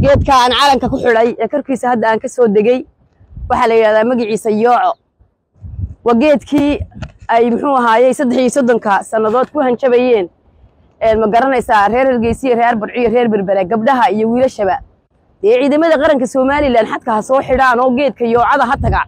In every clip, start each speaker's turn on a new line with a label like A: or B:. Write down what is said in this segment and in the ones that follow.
A: geedka aan calanka ku xidhay ee korkiisa hadda aan ka soo degey waxaa la yidhahdaa magaciisa yooco waa geedkii ay muxuu ahaayey saddex iyo soddonka sannadood ku hanjabayeen ma garanaysaa reer hargeysiya reer barciyo reer berbere gabdhaha iyo wiilashaba dee ciidamada qaranka somalilan xadka ha soo xidhaan oo geedka yoocada ha taga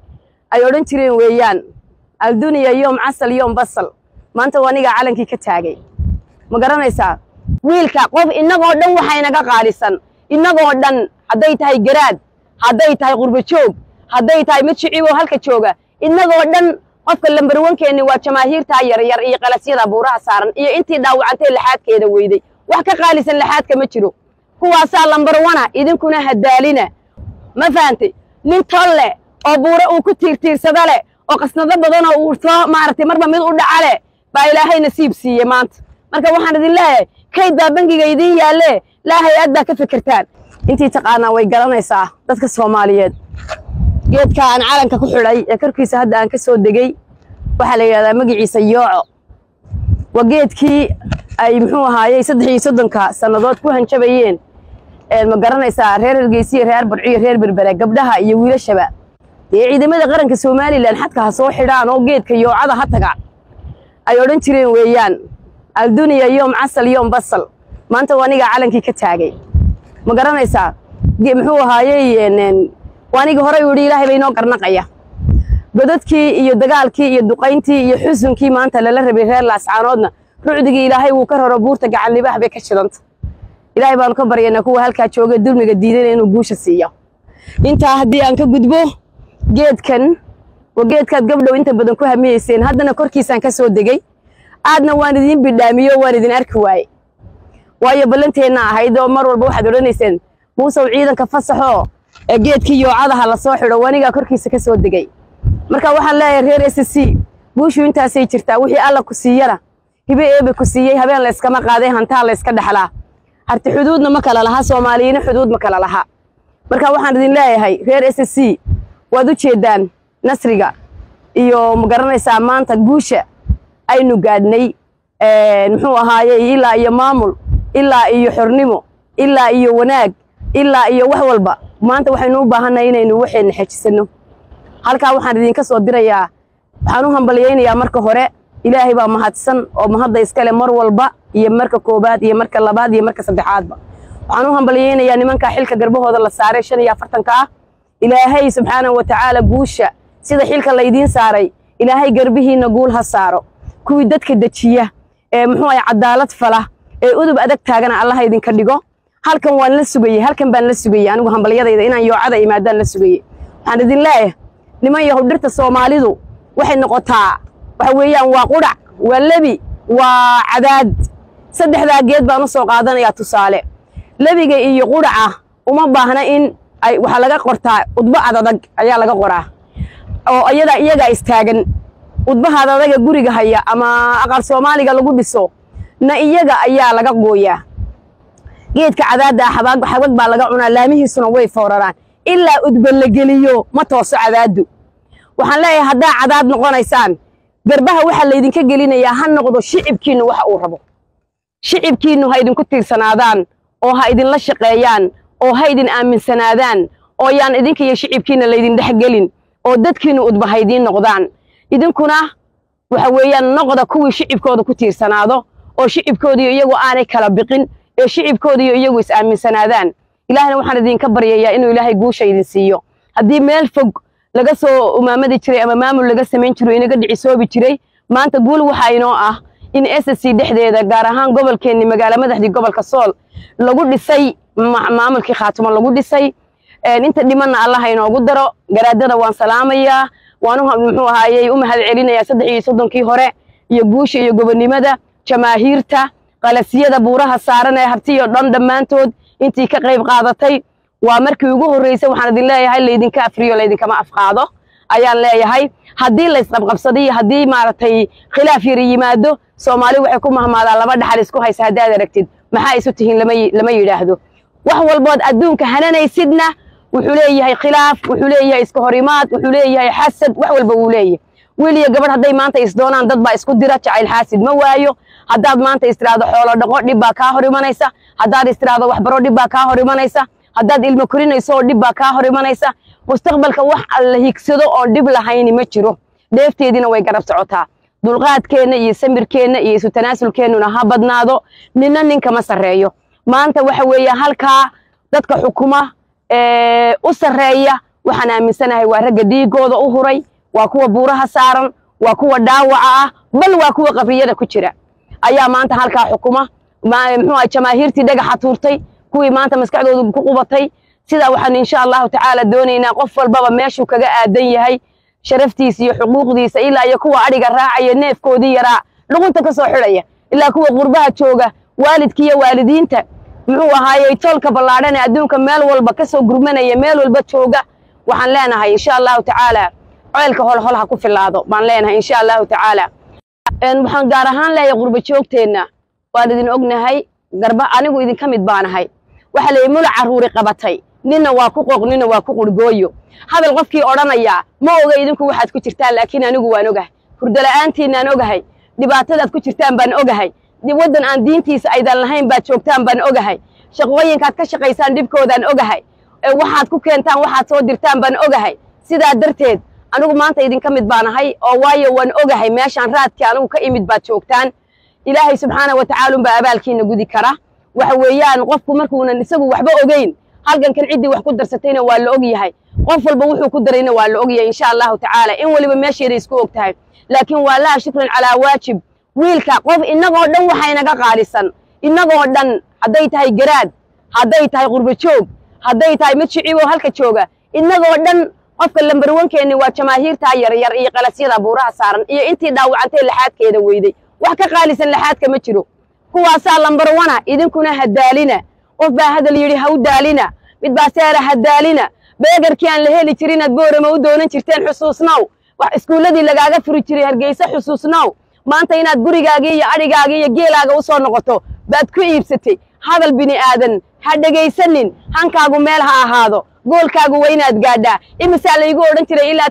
A: ay odhan jireen weeyaan alduniya yoom casal yoom basal maanta waa anigaa calankii ka taagay ma garanaysaa wiilka qof innagoo dhan waxaynaga qaalisan innagoo dhan hadday tahay garaad hadday tahay qurbo joog hadday tahay mid shiciboo halka jooga innagoo dhan qofka lambarwankeenni waa jamaahiirtaa yaryar iyo qalasyada buuraha saaran iyo intii dhaawacantee laxaadkeeda weyday wax ka qaalisan laxaadka ma jiro kuwaasaa lambarwana idinkuna hadaalina ma fahantay nin tol leh oo buure uu ku tiirtiirsada leh oo qasnado badanoo uu soo maaragtay marba mid u dhaca leh baa ilaahay nasiib siiyey maanta marka waxaan idin leeyahay kayd baa bangiga idiin yaallee laa hay-ad baa ka fikirtaan intii taqaanaa way garanaysaa dadka soomaaliyeed geedka aan calanka ku xidhay ee korkiisa hadda aan ka soo degey waxaa la yidhahdaa magaciisa yooco waa geedkii ay muxuu ahaayey saddex iyo soddonka sannadood ku hanjabayeen ma garanaysaa reer hargeysiya reer barciyo reer berbere gabdhaha iyo wiilashaba dee ciidamada qaranka somalilan xadka ha soo xidhaan oo geedka yoocada ha taga ay odhan jireen weeyaan alduniya yoom casal yoom basal maanta waa anigaa calankii ka taagay ma garanaysaa muxuu ahaayey waanigi horey u yidhi ilaahay bay inoo garnaqaya godadkii iyo dagaalkii iyo duqayntii iyo xusunkii maanta lala rabay reer laascaanoodna rucdigii ilaahay wuu ka raro buurta gacan libaax bay ka shidanta ilaahay baanu ka baryaynaa kuwa halkaa jooga dulmiga diidana inuu guusha siiyo intaa haddii aan ka gudbo geedkan waa geedkaad gabdhow inta badan ku hamiyeyseen haddana korkiisaan ka soo degey aadna waan idiin bidhaamiyo waan idin arki waaye waayo ballanteenna ahayd oo mar walba waxaad odhanayseen muusow ciidanka fasaxoo ee geedkii yoocadaha la soo xidho wanigaa korkiisa ka soo degey marka waxaan leeyahay reer s c guushu intaasay jirtaa wixii alla ku siiyana hibe eebe ku siiyey habeen layskama qaaday hantaa layska dhexlaa harti xuduudna ma kala laha soomaaliyiina xuduud ma kala laha marka waxaan idin leeyahay reer s c waad u jeeddaan nasriga iyo ma garanaysaa maanta guusha aynu gaadhnay muxuu ahaayey ilaa iyo maamul ilaa iyo xornimo ilaa iyo wanaag ilaa iyo wax walba maanta waxaynu u baahannahay inaynu waxeenna xejisanno halkaa waxaan idinka soo dirayaa waxaan u hambalyaynayaa marka hore ilaahay baa mahadsan oo mahadda iskale mar walba iyo marka koobaad iyo marka labaad iyo marka saddexaadba waxaan u hambalyaynayaa nimankaa xilka garbahooda la saaray shan iyo afartanka ah ilaahay subxaanahu wa tacaala guusha sida xilka laydiin saaray ilaahay garbihiinna guul ha saaro kuwii dadka dejiya ee muxuu ahay cadaalad fala ee udub adag taagana allaha idinka dhigo halkan waan la sugayey halkan baan la sugayey anigu hambalyadayda inaan yoocada imaadaan la sugayey waxaan idin leeyahay niman yahow dhirta soomaalidu waxay noqotaa waxa weeyaan waa qudhac waa lebi waa cadaad saddexdaa geed baan u soo qaadanayaa tusaale lebiga iyo qudhaca uma baahna in ay waxaa laga qortaa udbo adadag ayaa laga qoraa oo iyada iyagaa istaagan udbaha adadaga guriga haya ama aqal soomaaliga lagu dhiso na iyaga ayaa laga gooyaa geedka cadaadda ah xabag xabag baa laga cunaa laamihiisuna way fooraraan ilaa udba la geliyo ma tooso cadaaddu waxaan leeyahay haddaa cadaad noqonaysaan garbaha waxaa laydinka gelinayaa ha noqdo shicibkiinnu waxa uu rabo shicibkiinnu ha idinku tiirsanaadaan oo ha idinla shaqeeyaan oo ha idin aaminsanaadaan oo yaan idinka iyo shicibkiinna laydin dhexgelin oo dadkiinnu udba ha idiin noqdaan idinkuna waxa weeyaan noqda kuwii shicibkooda ku tiirsanaado oo shicibkoodiiyo iyagu aanay kala biqin ee shicibkoodiiyo iyagu is aaminsanaadaan ilaahna waxaan idinka baryayaa inuu ilaahay guusha idin siiyo haddii meel fog laga soo umaamadi jiray ama maamul laga samayn jiro inaga dhicisoobi jiray maanta guul waxaa inoo ah in s c dhexdeeda gaar ahaan gobolkeenni magaala madaxdii gobolka sool lagu dhisay maamulkii khaatumo lagu dhisay inta dhimanna allaha inoogu daro garaadada waan salaamayaa waan muxuu ahaayey u mahad celinayaa saddex iyo soddonkii hore iyo guusha iyo gobonnimada jamaahiirta qalasyada buuraha saaran ee hartiyo dhan dhammaantood intii ka qayb qaadatay waa markii ugu horreysay waxaan idin leeyahay laydinka afriyo laydinkama afqaado ayaan leeyahay haddii laysqabqabsado iyo haddii maaragtay khilaaf yari yimaado soomaali waxay ku mahmaadaa laba dhaxal isku haysa haddaad aragtid maxaa isu tihiin lama yidhaahdo wax walbood adduunka hananaysidna wuxuu leeyahay khilaaf wuxuu leeyahay iska horimaad wuxuu leeyahay xasad wax walba wuu leeyahay wiil iyo gabadh hadday maanta isdoonaan dad baa isku dira jacayl xaasid ma waayo haddaad maanta istiraahdo xoolo dhaqo dhib baa kaa hor imanaysa haddaad istiraahdo waxbaro dhib baa kaa hor imanaysa haddaad ilmo korinayso oo dhib baa kaa hor imanaysa mustaqbalka wax la higsado oon dhib lahayni ma jiro dheefteediina way garab socotaa dulqaadkeenna iyo samirkeenna iyo isu tanaasulkeennuna ha badnaado ninna ninkama sarreeyo maanta waxa weeye halkaa dadka xukuma u sarreeya waxaan aaminsanahay waa ragga dhiigooda u huray waa kuwa buuraha saaran waa kuwa dhaawaca ah bal waa kuwa qabriyada ku jira ayaa maanta halkaa xukuma muxuu ah jamaahiirtii dhagaxa tuurtay kuwii maanta maskaxdoodu ku qubatay sidaa waxaan insha allahu tacaala doonaynaa qof walbaba meeshuu kaga aadan yahay sharaftiisa iyo xuquuqdiisa ilaa iyo kuwa adhiga raacaya neefkoodii yaraa dhuqunta ka soo xidhaya ilaa kuwa qurbaha jooga waalidka iyo waalidiinta muxuu ahaayey toolka ballaadhan ee adduunka meel walba ka soo gurmanaya meel walba jooga waxaan leenahay insha allahu tacaala ceelka holhol ha ku filaado baan leenahay insha allahu tacaala waxaan gaar ahaan leeyahay qurba joogteenna waan idin ognahay garba anigu idinka mid baanahay waxa la yidhi mula carruuri qabatay ninna waa ku qooq ninna waa ku qurgooyo hadal qofkii odhanayaa ma oga idinku waxaad ku jirtaan laakiin anigu waan ogahay hurdola'aantiinaan ogahay dhibaatadaad ku jirtaan baan ogahay waddan aan diintiisa aydan lahayn baad joogtaan baan ogahay shaqooyinkaad ka shaqaysaan dhibkoodaan ogahay waxaad ku keentaan waxaad soo dirtaan baan ogahay sidaa darteed anigu maanta idinka mid baanahay oo waayo waan ogahay meeshaan raadkii anigu ka imid baad joogtaan ilaahay subxaana wa tacaala unbaa abaalkiina gudi kara waxa weeyaan qofku markuunan isagu waxba ogeyn halgankan ciddii wax ku darsatayna waa la og yahay qof walba wuxuu ku darayna waa la og yahay insha allahu tacaala in weliba meesheeda isku og tahay laakiin waa laha shukran calaa waajib wiilka qof innagoo dhan waxaa inaga qaalisan innagoo dhan hadday tahay garaad hadday tahay qurba joog hadday tahay mid shiciboo halka jooga innagoo dhan qofka lambarwankeenni waa jamaahiirtaa yaryar iyo qalasyada buuraha saaran iyo intii dhaawacantay laxaadkeeda weyday wax ka qaalisan laxaadka ma jiro kuwaasaa lambarwana idinkuna hadaalina qof baa hadal yidhi ha u daalina mid baa seera hadaalina beegarkii aan la heli jirin aad boorama u doonan jirteen xusuusnow wax iskuulladii lagaaga furi jiray hargeysa xusuusnow maanta inaad gurigaagii iyo adhigaagii iyo geelaaga u soo noqoto baad ku iibsatay hadal bini aadan ha dhegaysanin hankaagu meel ha ahaado goolkaagu waa inaad gaadhaa imisaa laygu odhan jiray ilaa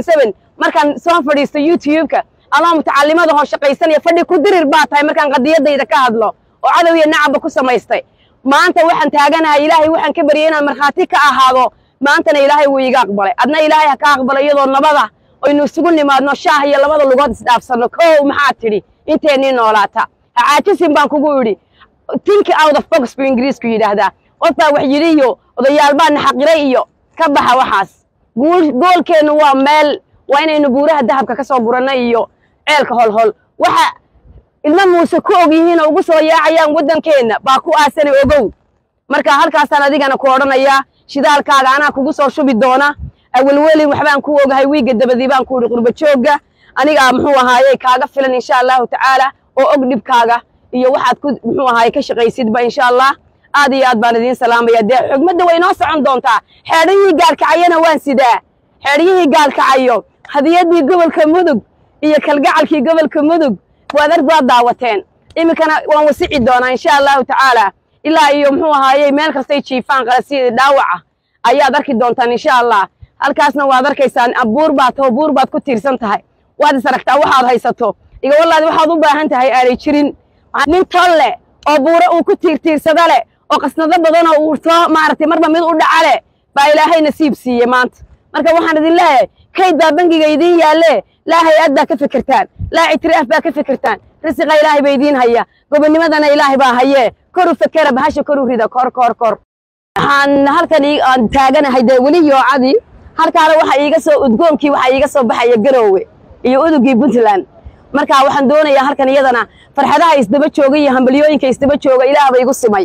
A: markaan soo fadhiisto youtube-ka amaa mutacallimada hoo shaqaysanaya fadhi ku dirir baa tahay markaan qadiyadayda ka hadlo oo cadow iyo nacabba ku samaystay maanta waxaan taaganahay ilaahay waxaan ka baryay inaan markhaati ka ahaado maantana ilaahay wuu iga aqbalay adna ilaahay ha ka aqbalay iyadoo nabada aynu isugu nimaadno shaah iyo labada lugood isdhaafsanno kow maxaad tidhi inteennii noolaata ha caajisin baan kugu idhi tinki out of box buu ingiriisku yidhaahdaa qof baa wax yidhi iyo odayaal baa naxaqiray iyo ka baxa waxaas goolkeennu waa meel waa inaynu buuraha dahabka ka soo guranno iyo ceelka holhol waxa ilmo muuse ku og yihiin oo ugu soo yaacayaan waddankeenna baa ku aasana ogow marka halkaasaan adigana ku odhanayaa shidaalkaaga anaa kugu soo shubi doona awelwelin waxbaan ku ogahay wiigga dabadii baan ku idhi qurba joogga anigaa muxuu ahaayey kaaga filan insha allahu tacaala oo og dhibkaaga iyo waxaad ku muxuu ahaayey ka shaqaysidba insha allah aad iyo aad baan idiin salaamaya dee xugmadda way noo socon doontaa xeedhihii gaalkacayana waan sidaa xeedhyihii gaalkacayo hadiyadii gobolka mudug iyo kalgacalkii gobolka mudug waad arg waad daawateen iminkana waan wasici doonaa insha allahu tacaala ilaa iyo muxuu ahaayey meel kastay jiifaan qalasiyadii dhaawaca ayaad arki doontaan insha allah halkaasna waad arkaysaan buur baad taho buur baad ku tiirsan tahay waad is aragtaa waxaad haysato iga wallaadi waxaad u baahan tahay aanay jirin nin tol leh oo buure uu ku tiirtiirsada leh oo qasnado badanoo uu soo maaragtay marba mid u dhaca leh baa ilaahay nasiib siiyey maanta marka waxaan idin leeyahay kayd baa bangiga idiin yaalle laa hay-ad baa ka fikirtaan laa ictiraaf baa ka fikirtaan risiqa ilaahay ba idiin haya gobonimadana ilaahay baa hayee koru fekera bahasha koru rida kor kor kor waxaan halkan aan taaganahay dee weli yoocadii halkaana waxa iiga soo udgoonkii waxaa iiga soo baxaya garoowe iyo udugii puntland marka waxaan doonayaa halkan iyadana farxadaha isdaba jooga iyo hambalyooyinka isdaba jooga ilaahba igu simay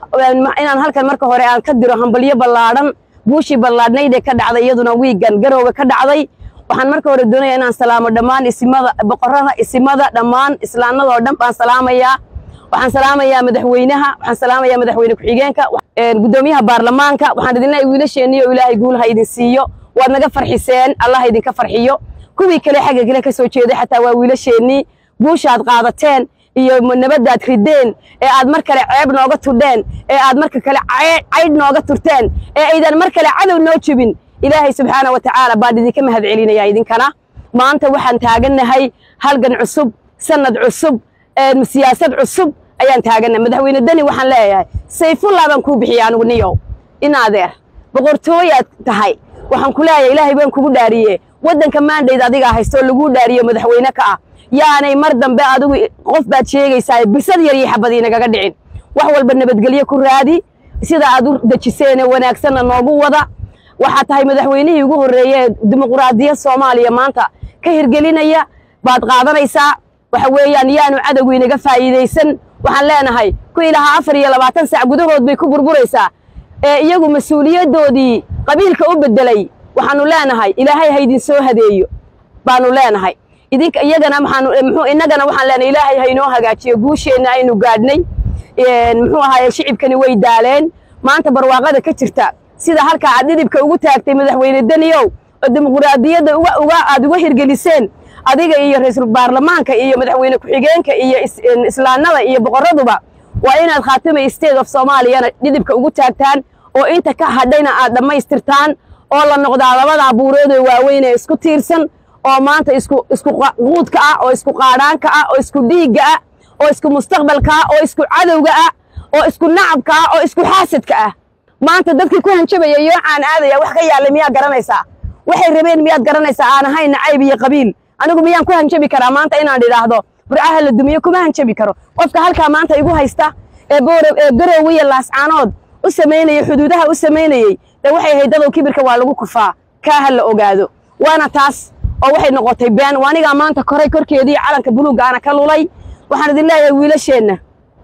A: inaan halkan marka hore aan ka diro hambalyo ballaadhan buushii ballaadhnaydee ka dhacday iyaduna wiigan garoowe ka dhacday waxaan marka hore doonaya inaan salaamo dhammaan isimada boqorada isimada dhammaan islaanadoo dhan baan salaamayaa waxaan salaamayaa madaxweynaha waxaan salaamayaa madaxweyne ku-xigeenka guddoomiyaha baarlamaanka waxaan idin leeyahay wiilasheennii oo ilaahay guul ha idin siiyo waad naga farxiseen allah ha idinka farxiyo kuwii kale xagga kale ka soo jeeday xataa waa wiilasheennii guushaad qaadateen iyo nabadaad rideen ee aad mar kale ceeb nooga tudheen ee aad marka kale caydh nooga turteen ee aydan mar kale cadow noo jebin ilaahay subxaana wa tacaala baan idinka mahad celinaya idinkana maanta waxaan taagannahay halgan cusub sanad cusub siyaasad cusub ayaan taagannahay madaxweyne deni waxaan leeyahay sayfullah baan kuu bixiyey anigu niyow in adeer boqortooyaad tahay waxaan ku leeyahay ilaahay baan kugu dhaariye waddanka maandhayd adigaa haysto oo laguu dhaariyo madaxweyne ka ah yaanay mar dambe adigu qof baad sheegaysaa bisad yar iyo xabad inagaga dhicin wax walba nabadgelyo ku raadi sida aad u dejiseene wanaagsanna noogu wada waxaa tahay madaxweynihii ugu horreeye ee dimuquraadiyad soomaaliya maanta ka hirgelinaya baad qaadanaysaa waxa weeyaan yaanu cadowgu inaga faa'iidaysan waxaan leenahay ku ilahaa afar iyo labaatan sac gudahood bay ku burburaysaa ee iyagu mas-uuliyaddoodii qabiilka u beddelay waxaanu leenahay ilaahay ha idin soo hadeeyo baanu leenahay idinka iyagana maxaanu muxuu innagana waxaan leenahay ilaahay ha inoo hagaajiyo guusheenna aynu gaadhnay muxuu ahaaye shicibkani way daaleen maanta barwaaqada ka jirta sida halkaa aad dhidibka ugu taagtay madaxweyne daniyow oo dimuquraadiyadda uga uga aad uga hirgeliseen adiga iyo ra-iisul baarlamaanka iyo madaxweyne ku-xigeenka iyo islaanada iyo boqoraduba waa inaad khaatimay state of soomaaliyana dhidibka ugu taagtaan oo inta ka hadhayna aad dhammaystirtaan oo la noqdaa labadaa buuroodoo waaweyn ee isku tiirsan oo maanta isku isku quudka ah oo isku qaadhaanka ah oo isku dhiigga ah oo isku mustaqbalka ah oo isku cadowga ah oo isku nacabka ah oo isku xaasadka ah maanta dadkii ku hanjabaya yoocaan aadaya wax ka yaallay miyaad garanaysaa waxay rabeen miyaad garanaysaa aan ahayn nacayb iyo qabiil anigu miyaan ku hanjabi karaa maanta inaan idhaahdo burcaha la dumiyo kuma hanjabi karo qofka halkaa maanta igu haysta ee boorow ee garowe iyo laascaanood u samaynayey xuduudaha u samaynayey dee waxay ahayd dadow kibirka waa lagu kufaa kaa ha la ogaado waana taas oo waxay noqotay been anigaa maanta koray korkeedii calanka buluugga ana ka lulay waxaan idin leeyahay wiilasheenna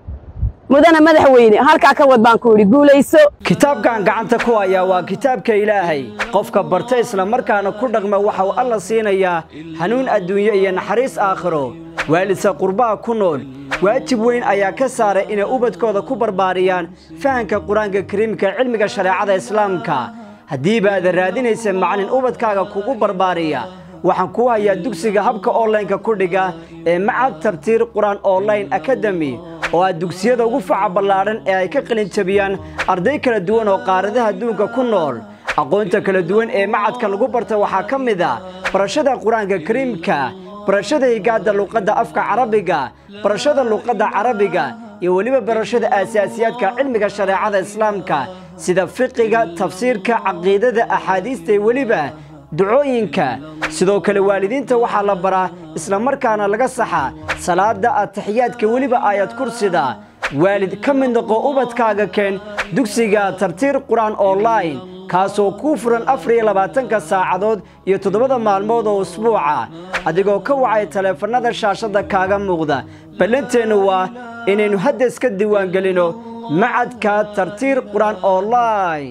A: mudana madaxweyne halkaa ka wad baan ku idhi guulayso
B: kitaabkan gacanta ku hayaa waa kitaabka ilaahay qofka barta isla markaana ku dhaqma waxa uu alla siinayaa hanuun adduunyo iyo naxariis aakhiro waalidsa qurbaha ku nool waajib weyn ayaa ka saaray inay ubadkooda ku barbaariyaan fahanka qur-aanka kariimka cilmiga shareecada islaamka haddiiba aadan raadinaysa macalin ubadkaaga kugu barbaariya waxaan kuu hayaa dugsiga habka onlaynka ku dhiga ee macad tabtiir qur-aan online akademi oo ah dugsiyada ugu faca ballaadhan ee ay ka qalin jabiyaan arday kala duwan oo qaaradaha adduunka ku nool aqoonta kala duwan ee macadka lagu barta waxaa ka mid a barashada qur-aanka kariimka barashada higaadda luqadda afka carabiga barashada luqadda carabiga iyo weliba barashada aasaasiyaadka cilmiga shareecada islaamka sida fiqiga tafsiirka caqiidada axaadiista iyo weliba ducooyinka sidoo kale waalidiinta waxaa la baraa isla markaana laga saxa salaada ataxiyaadka weliba aayad kursida waalid ka mid noqo ubadkaaga keen dugsiga tartiir qur-aan online kaasoo kuu furan afar iyo labaatanka saacadood iyo toddobada maalmood oo usbuuca adigoo ka wacay taleefannada shaashadda kaaga muuqda ballanteennu waa inaynu hadda iska diiwaangelino macadka tartiir qur-aan online